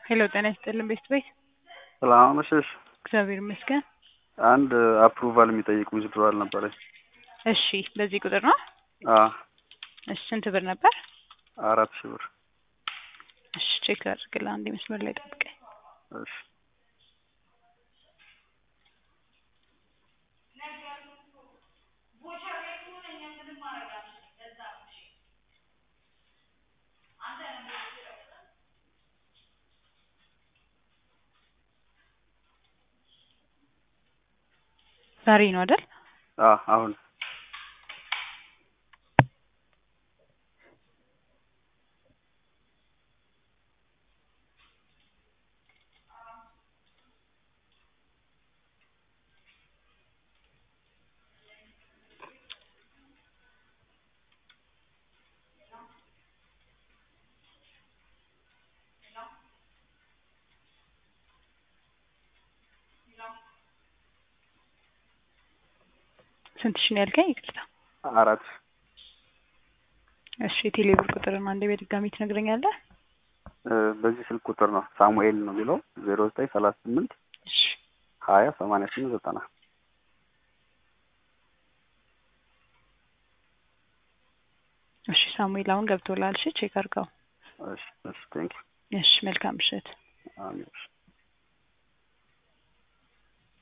ሄሎ ጤና ይስጥልን ቤት ቤት ሰላም አመሸሽ። እግዚአብሔር ይመስገን። አንድ አፕሩቫል የሚጠይቅ ዊዝድሮዋል ነበረኝ። እሺ በዚህ ቁጥር ነው? አ እሺ ስንት ብር ነበር? አራት ሺህ ብር። እሺ ቼክ ላድርግልህ። አንዴ መስመር ላይ ጠብቀኝ። እሺ ዛሬ ነው አይደል? አ አሁን ስንት ሺህ ነው ያልከኝ? ይቅርታ። አራት እሺ የቴሌ ብር ቁጥርን አንዴ በድጋሚ ትነግረኛለህ? እ በዚህ ስልክ ቁጥር ነው ሳሙኤል ነው የሚለው ዜሮ ዘጠኝ ሰላሳ ስምንት እሺ ሀያ ሰማንያ ስምንት ዘጠና እሺ ሳሙኤል አሁን ገብቶላል። እሺ ቼክ አድርገው። እሺ እሺ ቴንክ እሺ መልካም ምሽት። አሜን እሺ